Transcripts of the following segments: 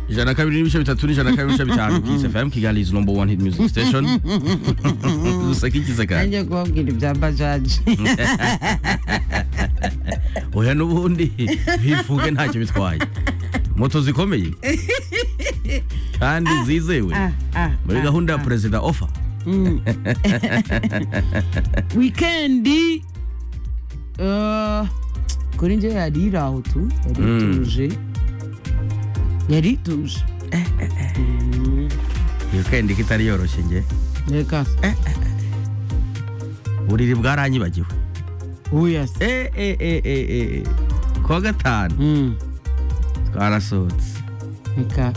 ijana na kabiri n'ibice bitatu n'ijana na kabiri n'ibice bitanu kiss fm kigali is number one hit music station useka igiseka nanjye kubabwira ibya bajaji oya n'ubundi bivuge ntacyo bitwaye moto zikomeye kandi zizewe ah, ah, muri ah, gahunda ya perezida ofa wikendi eh, kuri njye yari iraho tu yari ituje yari ituje iyo kendi ko itari yoroshye nge reka buriri bwaranyibagiwe uyase Eh, eh, eh, eh, eh. kuwa gatanu twarasohotse reka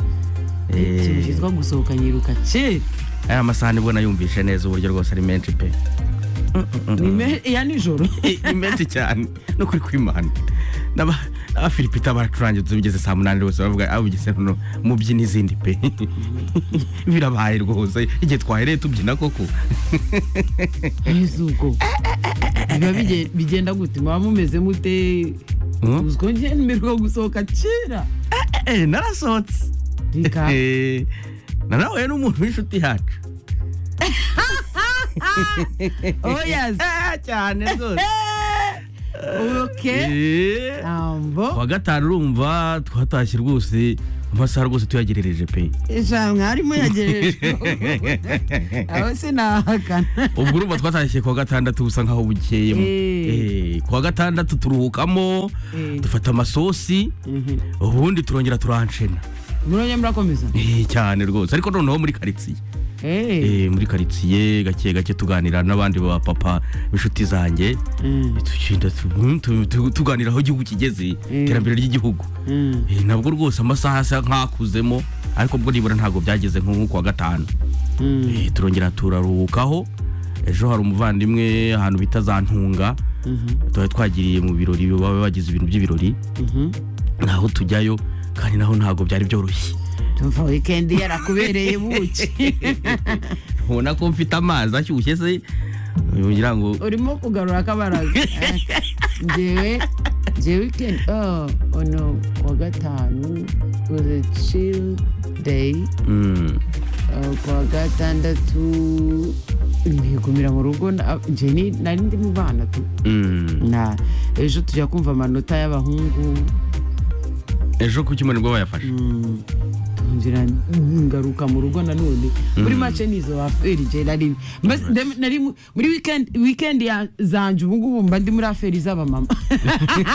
Eh. ikintu cyitwa gusohoka nyiruka kera aya amasahani ubwo nayumvishe neza uburyo rwose ari menshi pe ni me- ya nijoro ni menshi cyane no kuri kwimana N'aba- abafilipita baracurangitse bigeze saa munani rwose baravuga abugeze no mu byina izindi pe birabaye rwose igihe twahereye tubyina koko ubwo biba bige- bigenda gute muba mumeze mute Hmm? uziko njye mberwa gusohoka kera Eh, narasohotse reka Eh, nanahuye n'umuntu w'inshuti yacu oyase Eh, cyane rwose oke Eh. ambo kuwa gatanu urumva twatashye rwose amasaha rwose tuyagerereje pe ijana mwari muyagereje aho sinahakana ubwo urumva twatashye kuwa gatandatu busa nkaho bukeyemo Eh. Eh, kuwa gatandatu turuhukamo Eh. dufata amasosi ubundi turongera turanshena muronye murakomeza Eh, cyane rwose ariko noneho muri karitsiye Eh, Eh, muri karitsiye gake gake tuganira n'abandi ba papa b'inshuti zanjye mm, tugenda tu- tu- tu- tuganira aho igihugu kigeze Eh. iterambere ry'igihugu mm. Eh, nabwo rwose amasaha asa nk'akuzemo ariko bwo nibura ntabwo byageze nk'uko kuwa gatanu Mm. Eh, turongera turaruhukaho ejo hari umuvandimwe ahantu bita za ntunga twari twagiriye mu birori baba bagize ibintu by'ibirori Mhm. naho tujyayo kandi naho ntabwo byari byoroshye tumva wikendi yarakubereye buki ubona ko mfite amazi ashyushye se ngira ngo urimo kugarura akabaraga Eh, njyewe njyewe weekend oh, ono kuwa gatanu was a chill day mm, Uh, kuwa gatandatu ntigumira mu rugo na- njye ni- nari ndi mu bana tu mm. na ejo tujya kumva amanota y'abahungu ejo ku cyumweru nibwo bayafashe Mm, tongera ngaruka mu rugo nanone muri make nizo aferi je nari Mbese ndem- nari mu- muri weekend weekend ya- zanje ubungubu mba ndi muri aferi z'abamama